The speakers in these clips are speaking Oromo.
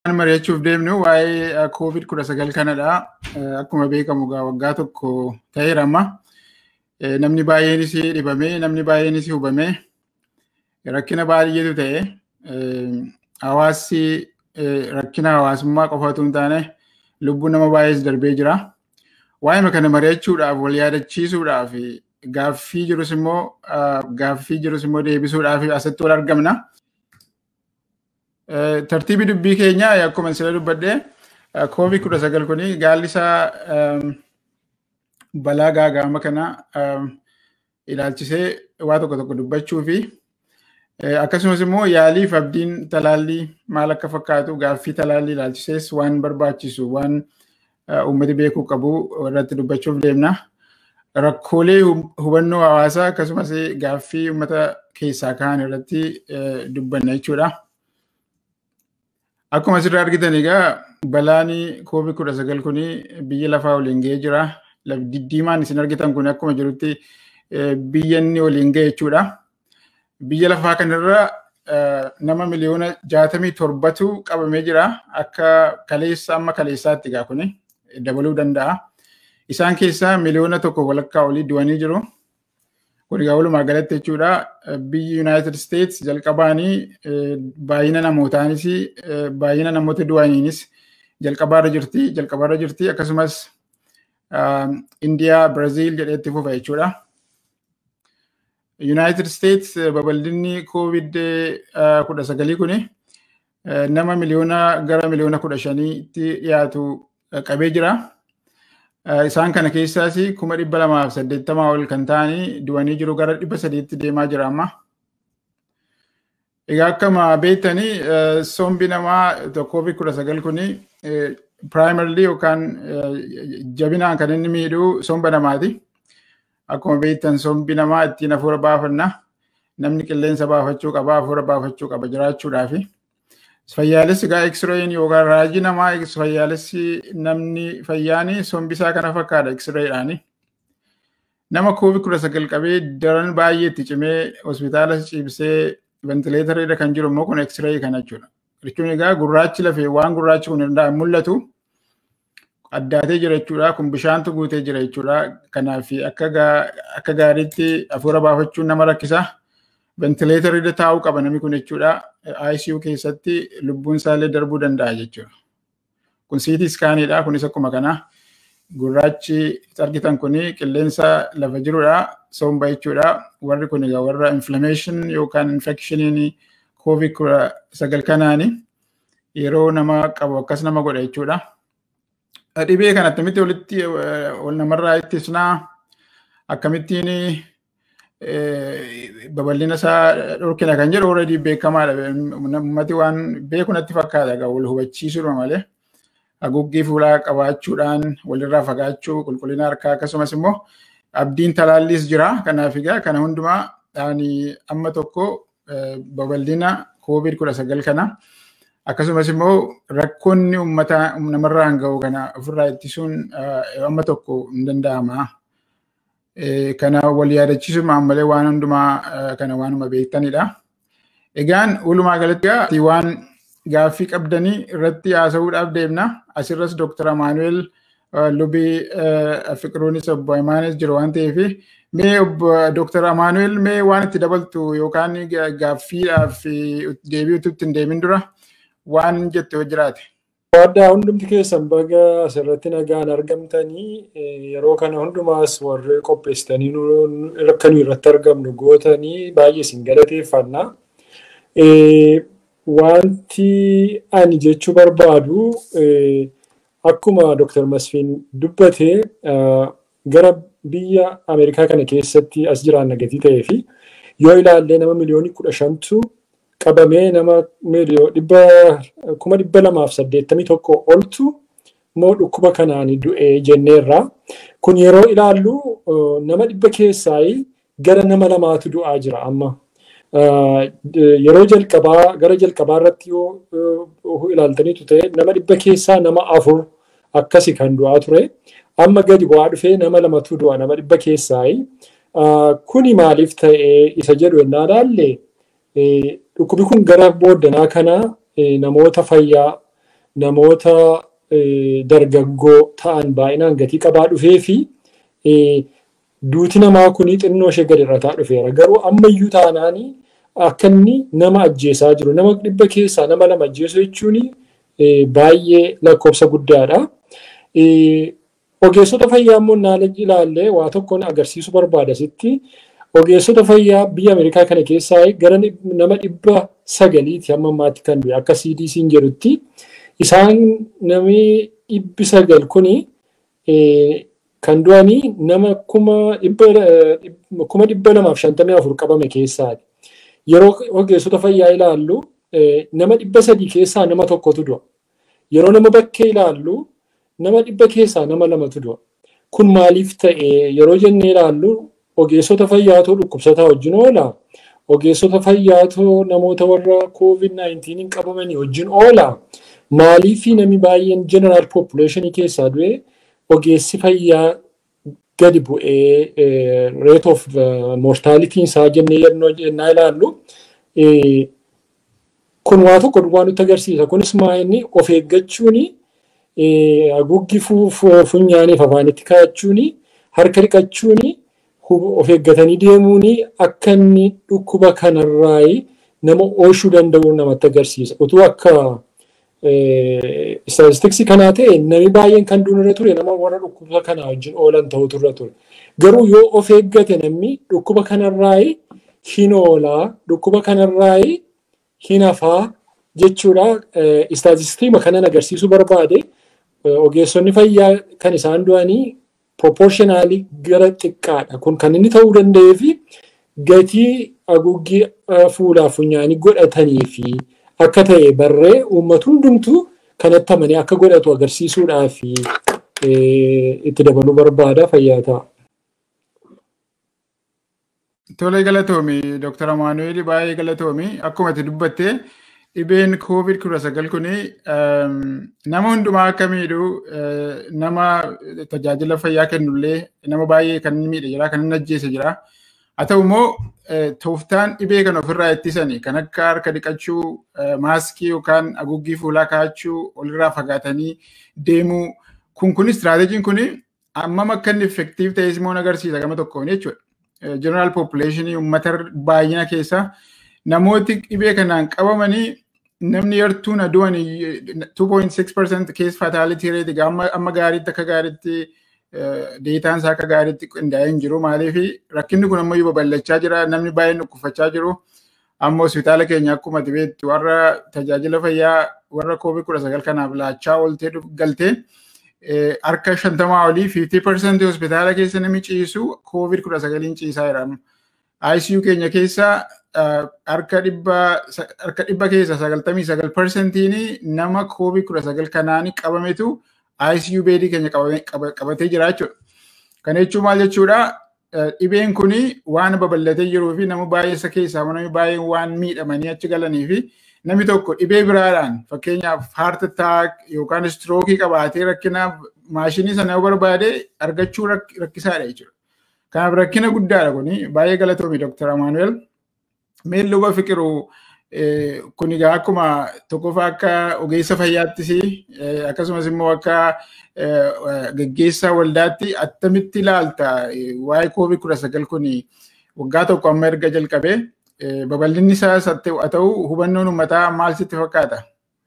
mari'achuuf deemnu waa'ee koovid kudha sagal kanadha. Akkuma beekamu waggaa tokko ta'eera amma. Namni baay'eenis dhibamee namni baay'eenis hubamee rakkina baay'eetu ta'e. Hawaasni rakkina hawaasummaa qofa otoo hin taane lubbuun nama baay'ees darbee jira. Waa'ee kana mari'achuudhaaf wal yaadachiisuudhaaf gaaffii jirus immoo gaaffii jirus immoo deebisuudhaaf asitti wal argamna. Tartiibii dubbii keenyaa akkuma sila dubbadhee koovid kudha sagal kuni gaalli isaa balaa gaaga'ama kana ilaalchisee waa tokko tokko dubbachuu fi akkasumas immoo yaaliif abdiin talaallii maal akka fakkaatu gaaffii talaallii ilaalchisees waan barbaachisu waan uummati beekuu qabu irratti dubbachuuf deemna. Rakkoolee hubannoo hawaasaa akkasumas gaaffii uummata keessaa ka'an irratti dubbanna jechuudha. Akkuma asirraa argitan egaa balaan koovid kudha sagal kuni biyya lafaa waliin ga'ee jira. Diddiimaan isin argitan kun akkuma jirutti biyya inni waliin ga'e jechuudha. Biyya lafaa kanarra nama miliyoona jaatamii torbatu qabamee jira. Akka kaleessa amma kaleessaatti egaa kuni dabaluu danda'a. Isaan keessaa miliyoona tokko walakkaa olii du'anii jiru. Kun egaa walumaa galatti jechuudha. Biyyi United States jalqabaanii baay'ina namootaanis baay'ina namoota du'aniinis jalqabaarra jirti. Jalqabaarra jirti akkasumas Indiyaa, Biraziil jedheetti fufa jechuudha. United States babal'inni COVID kudha sagalii kuni nama miliyoona gara miliyoona kudha shaniitti dhiyaatu qabee jira. Isaan kana keessaas kuma dhibba lamaaf saddeettamaa ol kan ta'anii du'anii jiru gara dhibba sadiitti deemaa jira amma. Egaa akkuma beektanii sombi namaa koovid kudha sagal kuni piraayimarlii yookaan jabinaan kan inni miidhu somba namaati. Akkuma beektan sombi namaa ittiin hafuura baafanna. Namni qilleensa baafachuu qaba, hafuura baafachuu qaba jiraachuudhaafi. Fayyaalessi egaa X-rayin yookaan raajii namaa fayyaalessi namni fayyaani sombisaa kana fakkaata X-rayiidhaani. Nama koovid kudha sagal qabee daran baay'ee itti cimee hospitaala ciibsee ventileetara irra kan jiru immoo kun X-rayi kana jechuudha. Jechuun egaa gurraachi lafee waan gurraachi kun irraa mul'atu addaatee jira jechuudha. Kun bishaantu guutee jira jechuudha. Kanaaf akka gaariitti hafuura baafachuun nama rakkisa. Ventileetara irra taa'uu qaba namni kun jechuudha. ICU keessatti lubbuun isaallee darbuu danda'a jechuudha. Kun CT iskaaniidha. Kunis akkuma kana gurraachi argitan kuni qilleensa lafa jirudha. Somba jechuudha. Warri kun egaa warra inflammation yookaan infectioniin koovid kudha sagal kanaani yeroo nama qabu akkas nama godha jechuudha. Dhibee kana akkamitti walitti ol namarraa ittisnaa akkamittiin babal'ina isaa dhorkina kan jedhu already beekamaadha. Uummati waan beeku natti fakkaata egaa wal hubachiisuudha malee haguuggii fuulaa qabaachuudhaan walirraa fagaachuu qulqullina harkaa akkasumas immoo abdiin talaalliis jira. Kanaaf egaa kana hundumaa dhaani amma tokko babal'ina koovid kudha sagal kana akkasumas immoo rakkoonni uummata namarraan ga'u kana ofirraa ittisuun amma tokko hin danda'ama. kana wal yaadachiisumaan malee waan hundumaa kana waanuma beektanidha. Egaan walumaa galatti waan gaaffii qabdanii irratti haasa'uudhaaf deemna. Asirras Dr. Amaanuel Lubii Fiqiruunis obbo Imaanis jiru waan ta'eef mee Dr. Amaanuel mee waan itti dabaltu yookaan gaaffiidhaaf deebi'utu ittiin deemin dura waan jette yoo jiraate. Addaa hundumti keessan baga asirratti nagaan argamtanii yeroo kana hundumaas warri qopheessitanii akka nuyi irratti argamnu gootanii baay'ee isin galateeffanna. Wanti ani jechuu barbaadu akkuma Dr. Masfiin dubbate gara biyya Ameerikaa kana keessatti as jiraanna gatii ta'ee fi yoo ilaallee nama miliyoonii kudha shantu qabamee nama kuma dhibba lamaaf saddeettamii tokko oltu immoo dhukkuba kanaan du'e jenneerra. Kun yeroo ilaallu nama dhibba keessaa gara nama lamaatu du'aa jira amma. Yeroo jalqabaa gara jalqabaa irratti yoo ilaaltaniitu ta'e nama dhibba keessaa nama afur akkasi kan du'aa ture. Amma gadi bu'aa dhufee nama lamatu du'a nama dhibba keessaa. Kuni maaliif ta'e isa jedhu yennaa ilaalle Dhukkubni kun gara booddanaa kana namoota fayyaa namoota dargaggoo ta'an baay'inaan gatii qabaa dhufee fi duuti namaa kun xinnoo ishee gadi irrataa dhufeera. Garuu ammayyuu taanaanii akka inni nama ajjeesaa jiru. Nama dhibba keessaa nama lama ajjeesu jechuun baay'ee lakkoofsa guddaadha. Ogeessota fayyaa immoo naala ilaallee waa tokkoon agarsiisuu barbaada sitti. Ogeessota fayyaa biyya Ameerikaa kana keessaa gara nama dhibba sagaliiti hamma ammaatti kan du'e akka CDC'n jedhutti. Isaan namni dhibbi sagal kuni kan du'anii nama kuma dhibba lamaaf shantamii afur qabame keessaati. Yeroo ogeessota fayyaa ilaallu nama dhibba sadii keessaa nama tokkotu du'a. Yeroo nama bakkee ilaallu nama dhibba keessaa nama lamatu du'a. Kun maaliif ta'e yeroo jennee ilaallu ogeessota fayyaatoo dhukkubsataa wajjin oola. Ogeessota fayyaatoo namoota warra COVID-19 qabamanii wajjin oola. Maaliif namni baay'een jeneraal population keessaa du'e ogeessi fayyaa gadi bu'ee rate of mortality isaa jennee yennaa ilaallu kun waa tokko duwwaa nutti agarsiisa. Kunis maa'inni of eeggachuun haguuggii funyaaniif afaanitti kaa'achuun harka dhiqachuun of eeggatanii deemuun akka inni dhukkuba kanarraa nama oolchuu danda'u namatti agarsiisa. Utuu akka Istaatistiksii kanaa ta'e namni baay'een kan duunirra ture nama warra dhukkuba kanaa wajjin oolan ta'utu irra ture. Garuu yoo of eeggate namni dhukkuba kanarraa hin oolaa, dhukkuba kanarraa hin hafaa jechuudha. Istaatistiksii kanan agarsiisuu barbaade ogeessonni fayyaa kan isaan du'anii proportionaalii gara xiqqaadha. Kun kan inni ta'uu danda'ee fi gatii haguuggii fuulaa funyaanii godhatanii fi akka ta'e barree uummata hundumtuu kanatti amanee akka godhatu agarsiisuudhaaf itti dabaluu barbaada fayyaa ta'a. Tole galatoomi Dr. Amaanuel baay'ee galatoomi akkuma itti dubbatte dhibeen COVID kudha sagal kuni nama hundumaa akka miidhu nama tajaajila fayyaa kennullee nama baay'ee kan inni miidhe jira kan inni ajjeese jira. Haa ta'u immoo tooftaan dhibee kan ofirraa ittisanii kan akka harka dhiqachuu, maaskii yookaan haguuggii fuulaa kaa'achuu, walirraa fagaatanii deemuu kun kun istiraateejiin kun hammam akka inni effektiif ta'es immoo agarsiisa gama tokkoon jechuudha. Jeneraal poppileeshinii uummata baay'ina keessa namooti dhibee kanaan qabamanii namni yartuun adu'an 2.6% keessa faataalitii reetii amma gaariitti akka gaariitti deetaan isaa akka gaariitti qindaa'ee hin jiru maaliif rakkinni kun ammayyuu babal'achaa jira namni baay'een dhukkubfachaa jiru amma hospitaala keenya akkuma beektu warra tajaajila fayyaa warra koovid kudha sagal kanaaf laachaa ooltee galtee harka shantamaa olii 50% hospitaala keessa namni ciisu koovid kudha sagaliin ciisaa jira. ICU keenya keessa harka dhibba keessa sagaltamii sagal persentiin nama koovid kudha sagal kanaan qabametu ICU beedii keenya qabatee jira jechuudha. Kana jechuun maal jechuudha? Dhibeen kun waan babal'atee jiruu fi nama baay'ee isa keessaa namni baay'een waan miidhamanii achi galanii fi namni tokko dhibee biraadhaan fakkeenyaaf heart attack yookaan strookii qabaatee rakkina maashinii sana yoo barbaade argachuu rakkisaadha jechuudha. Kanaaf rakkina guddaadha kuni baay'ee galatoomi Dr. Amaanuel. Mee luba fiqiruu kun egaa akkuma tokkoffaa akka ogeessa fayyaattis akkasumas immoo akka gaggeessaa waldaatti attamitti ilaalta waa'ee koovid kudha sagal kun waggaa tokko amma erga jalqabee babal'inni isaas haa ta'u hubannoon uummataa maal sitti fakkaata?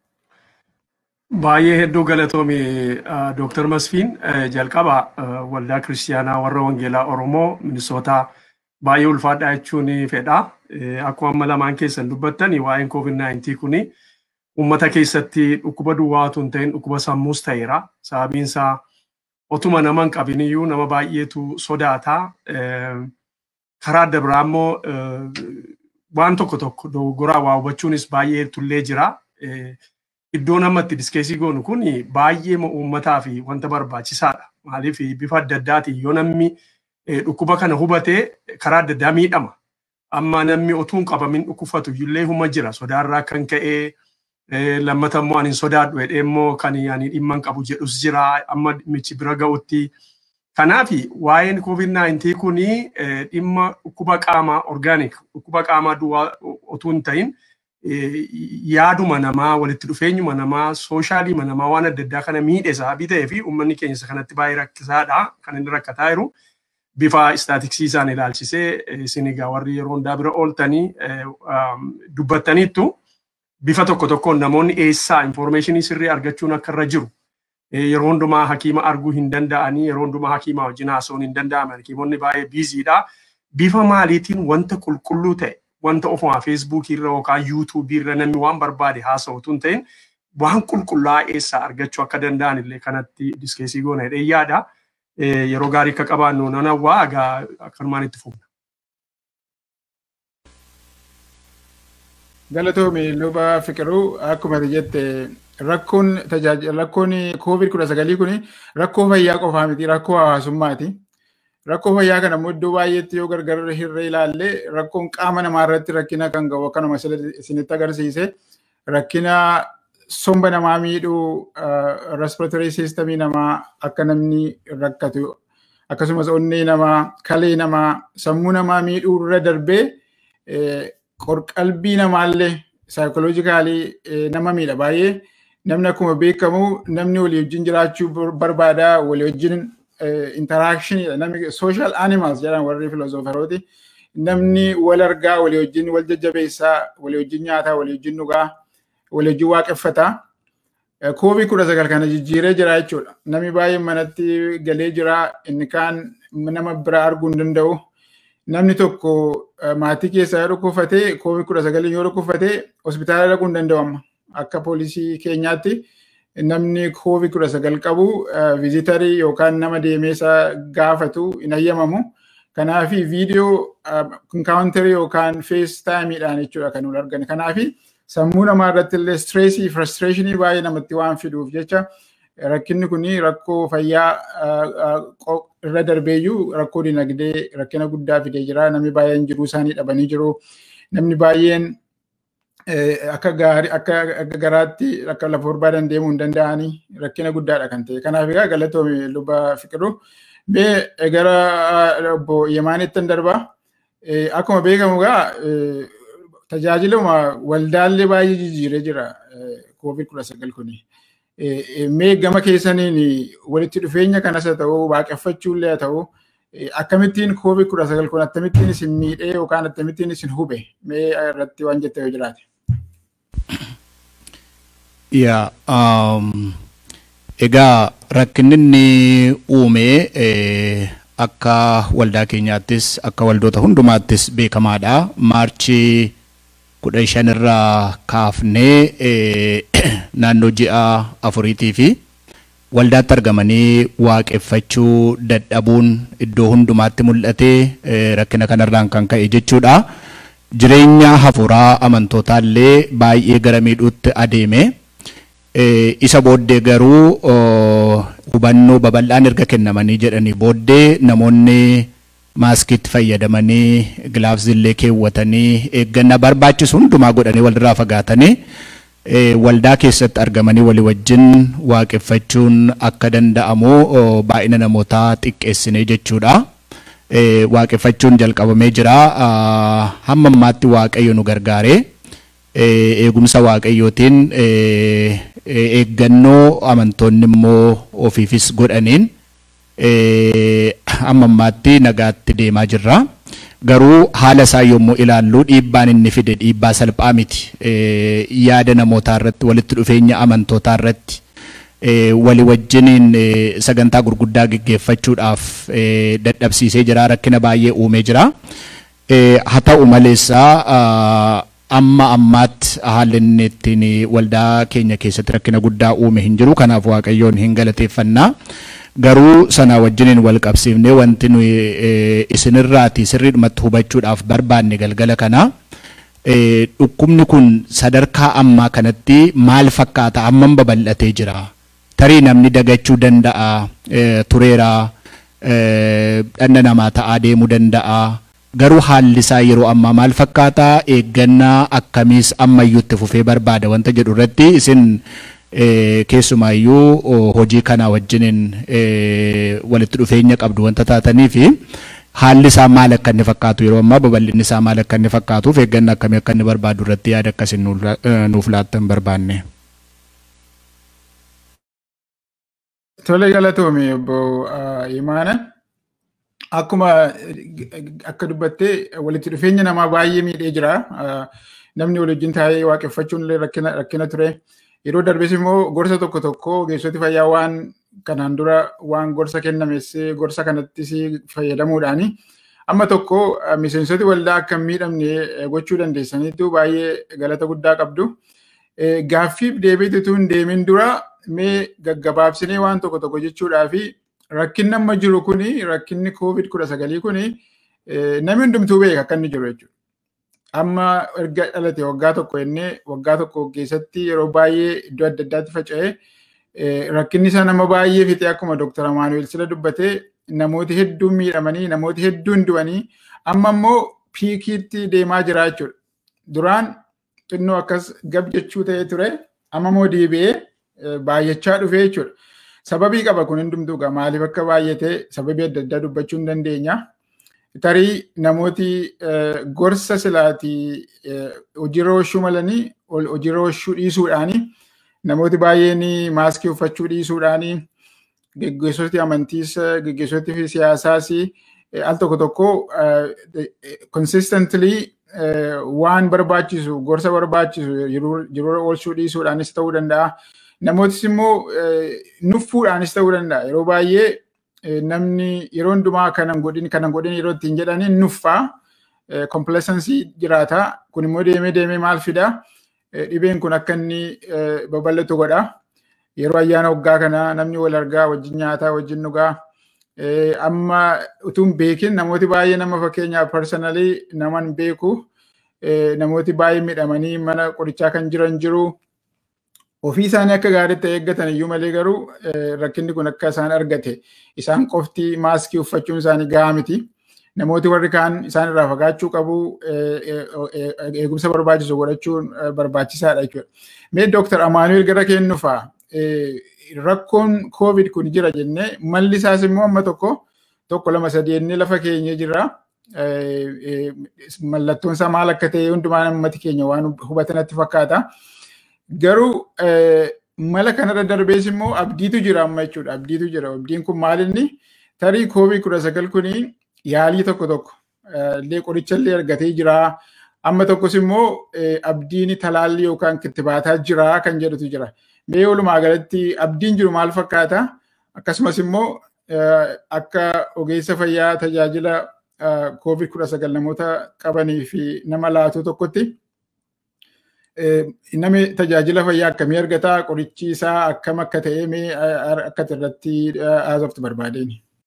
Baay'ee hedduu galatoomi Dooktar Masfiin jalqaba waldaa kiristiyaanaa warra wangeelaa Oromoo Minisootaa baay'ee ulfaadhaa jechuun fedha. Akkuma amma lamaan keessan dubbattan waa'een COVID-19 kuni uummata keessatti dhukkuba duwwaa otoo hin ta'in dhukkuba sammuus ta'eera. Sababiin isaa otuma nama hin qabiniyyuu nama baay'eetu sodaata. Karaa adda biraa immoo waan tokko tokko dogoggoraa waa hubachuunis baay'ee tullee jira. Iddoon amma itti diskeesii goonu kun baay'ee uummataa fi wanta barbaachisaadha. Maaliif bifa adda addaatiin yoo namni dhukkuba kana hubatee karaa adda addaa miidhama. Amma namni otuu hin qabamin dhukkubfatu illee huma jira. Sodaarraa kan ka'ee lammata immoo ani sodaadhu jedhee immoo kan ani dhimma hin qabu jedhus jira. Amma michi bira ga'utti. Kanaaf waa'een COVID-19 kuni dhimma dhukkuba qaamaa orgaanik dhukkuba qaamaa duwwaa otuu hin ta'in yaaduma namaa walitti dhufeenyuma namaa sooshaaliima namaa waan adda addaa kana miidhe sababii ta'ee fi uummanni keenya isa kanatti baay'ee rakkisaadha kan inni rakkataa jiru. Bifa istaatiksiisaan ilaalchisee isin egaa warri yeroo hundaa bira ooltanii dubbattaniittu bifa tokko tokkoon namoonni eessaa infoormeeshinii sirrii argachuun akka irra jiru. Yeroo hundumaa hakiima arguu hin danda'anii yeroo hundumaa hakiima wajjin haasa'uun hin danda'aman hakiimonni baay'ee biiziidha. Bifa maaliitiin wanta qulqulluu ta'e wanta ofuma feesbuukii irra yookaan yuutuubii irra namni waan barbaade haasa'utu hin ta'in waan qulqullaa'aa eessaa argachuu akka danda'an illee kanatti diskeesii goona jedhee yaada. Yeroo gaarii akka qabaannu nan hawwaa egaa akkanumaan itti fufna. Galatoomii luba fiqiruu akkuma jette rakkoon tajaajila rakkoon koovid kudha sagalii kun rakkoo fayyaa qofaa miti rakkoo hawaasummaati. Rakkoo fayyaa kana immoo iddoo baay'eetti yoo gargar hirree ilaalle rakkoon qaama namaa irratti rakkina kan qabu akkanuma isinitti agarsiise rakkina somba namaa miidhuu respiratory systemii namaa akka namni rakkatu akkasumas onnee namaa kalee namaa sammuu namaa miidhuu irra darbee qalbii namaallee saayikoloojikaalii nama miidha baay'ee namni akkuma beekamu namni walii wajjin jiraachuu barbaada walii wajjin interaactionidha namni social animals jedhan warri filoozoferooti namni wal argaa walii wajjin wal jajjabeessaa walii wajjin nyaataa walii wajjin dhugaa walii wajjin waaqeffataa koobii kudha sagal kana jijjiiree jira jechuudha namni baay'een manatti galee jira inni kaan nama bira arguu hin danda'u namni tokko maatii keessaa yoo dhukkubfatee koobii kudha sagalii yoo dhukkubfatee hospitaala dhaquu hin danda'u amma akka poolisii keenyaatti namni koobii kudha sagal qabu viizitarii yookaan nama deemeesa gaafatu hin hayyamamu. Kanaafi viidiyoo inkaawuntarii yookaan fees taayimiidhaan jechuudha kan nuti arginu. Kanaafi sammuu namaa irratti illee stireesii firestireeshinii baay'ee namatti waan fiduuf jecha rakkinni kun rakkoo fayyaa irra darbeeyyuu rakkoo dinagdee rakkina guddaa fidee jira. Namni baay'een jiruu isaanii dhabanii jiru. Namni baay'een akka gaarii akka garaatti akka lafa barbaadan deemuu hin danda'anii rakkina guddaadha kan ta'e. Kanaaf egaa galatoome luba fiqiru. Mee gara obbo Yemaanitti darbaa. Akkuma beekamu egaa tajaajiluma waldaallee baay'ee jijjiiree jira koovid kudha sagal kuni. Mee gama keessaniin walitti dhufeenya kanas haa ta'u waaqeffachuullee haa ta'u akkamittiin koovid kudha sagal kun akkamittiin isin miidhee yookaan akkamittiin isin hube mee irratti waan jette yoo jiraate. Yaa egaa rakkinni inni uume akka waldaa keenyaattis akka waldoota hundumaattis beekamaadha. Maarchii kudha shan irraa kaafnee naannoo ji'a afuriitii fi waldaatti argamanii waaqeffachuu dadhabuun iddoo hundumaatti mul'ate rakkina kanarraan kan ka'e jechuudha. Jireenya hafuuraa amantootallee baay'ee gara miidhuutti adeeme. Isa booddee garuu hubannoo babal'aan erga kennamanii jedhanii booddee namoonni maaskiitti fayyadamanii gilaafsillee keewwatanii eeggannaa barbaachisu hundumaa godhanii walirraa fagaatanii waldaa keessatti argamanii walii wajjin waaqeffachuun akka danda'amu baay'ina namootaa xiqqeessinee jechuudha. Waaqeffachuun jalqabamee jira. Hamma ammaatti waaqayyo nu gargaaree eegumsa waaqayyootiin eeggannoo amantoonni immoo ofiifis godhaniin amma ammaatti nagaatti deemaa jirra. Garuu haala isaa yommuu ilaallu dhiibbaan inni fide dhiibbaa salphaa miti. Yaada namootaa irratti walitti dhufeenya amantootaa irratti walii wajjiniin sagantaa gurguddaa geggeeffachuudhaaf dadhabsiisee jira rakkina baay'ee uumee jira. Haa ta'u maleessaa amma ammaatti haalli inni ittiin waldaa keenya keessatti rakkina guddaa uume hin jiru kanaaf waaqayyoon hin galateeffannaa. Garuu sana wajjiniin wal qabsiifnee wanti nuyi isinirraati sirriidhumatti hubachuudhaaf barbaanne galgala kana dhukkubni kun sadarkaa ammaa kanatti maal fakkaata hammam babal'atee jira. Tarii namni dagachuu danda'a tureera dhanna namaa ta'aa deemuu danda'a. Garuu haalli isaa yeroo ammaa maal fakkaata eeggannaa akkamiis ammayyuutti fufee barbaada wanta jedhu irratti isin keessumaayyuu hojii kana wajjiniin walitti dhufeenya qabdu wanta taatanii fi haalli isaa maal akka inni fakkaatu yeroo ammaa babal'inni isaa maal akka inni fakkaatuuf eeggannaa akkamii akka inni barbaadu irratti yaada akkasiin nuuf laattan barbaanne. Tole galatoome obbo Imaana. Akkuma akka dubbattee walitti dhufeenya namaa baay'ee miidhee jira. Namni wal wajjin taa'ee waaqeffachuun illee rakkina ture. Yeroo darbes immoo gorsa tokko tokko ogeessoti fayyaa waan kanaan dura waan gorsa kennames gorsa kanattis fayyadamuudhaani amma tokko miseensoti waldaa akka hin miidhamne gochuu dandeessaniitu baay'ee galata guddaa qabdu. Gaaffiif deebiitu hin deemin dura mee gaggabaabsinee waan tokko tokko jechuudhaa fi rakkinni amma jiru kuni rakkinni koovid kudha sagalii kuni namni hundumtuu beeka akka inni jiru jechuudha. Amma erga dhalate waggaa tokko jennee waggaa tokko keessatti yeroo baay'ee iddoo adda addaatti faca'ee rakkinni isaa nama baay'ee fixee akkuma Dr. Amaanuel sila dubbatee namooti hedduun miidhamanii namooti hedduun du'anii amma immoo piikiitti deemaa jira jechuudha. Duraan xinnoo akkas gab jechuu ta'ee ture amma immoo deebi'ee baay'achaa dhufee jechuudha. Sababii qaba kun hundumtuu egaa maaliif akka baay'ate sababii adda addaa dubbachuu hin dandeenya. Tarii namooti gorsa silaatii hojiirra oolchuu malanii hojiirra oolchuu dhiisuudhaanii namooti baay'een maaskii uffachuu dhiisuudhaanii geggeessoti amantiis geggeessoti fi siyaasaas al tokko tokko consistently waan barbaachisu gorsa barbaachisu jiruura oolchuu dhiisuudhaanis ta'uu danda'a. Namootis immoo nuffuudhaanis ta'uu danda'a. Yeroo baay'ee namni yeroo hundumaa kanan godhin kanan godhin yeroo ittiin jedhanii nuffaa kompilesansii jiraata. Kun immoo deemee deemee maal fidaa? Dhibeen kun akka inni babal'atu godha. Yeroo ayyaana waggaa kana namni wal argaa wajjin nyaataa wajjin dhugaa. Amma utuu hin beekin namooti baay'ee nama fakkeenyaaf parsanalii naman beeku namooti baay'ee miidhamanii mana qorichaa kan jiran jiru. Ofii isaanii akka gaariitti eeggatan iyyuu malee garuu rakkinni kun akka isaan argate isaan qofti maaskii uffachuun isaanii gahaa miti. Namooti warri kaan isaan irraa fagaachuu qabu eegumsa barbaachisu godhachuun barbaachisaadha jechuudha. Mee Dooktar Amaanuel gara kennufaa rakkoon koovid kun jira jennee malli isaas immoo amma tokko tokko lama sadii jennee lafa keenya jira. Mallattoon isaa maal akka ta'e hundumaa uummati keenya waan hubatanatti fakkaata. Garuu mala kanarra darbees immoo abdiitu jira amma jechuudha. Abdiitu jira. Abdiin kun maalinni tarii koovid kudha sagal kuni yaalii tokko tokko illee qoricha illee argatee jira. Amma tokkos immoo abdiin talaallii yookaan kittibaataa jira kan jedhutu jira. Mee walumaa galatti abdiin jiru maal fakkaata? Akkasumas immoo akka ogeessa fayyaa tajaajila koovid kudha sagal namoota qabanii fi nama laatu tokkotti namni tajaajila fayyaa akkamii argata? Qorichi isaa akkam akka ta'e mee akka irratti haasoftu barbaadeen?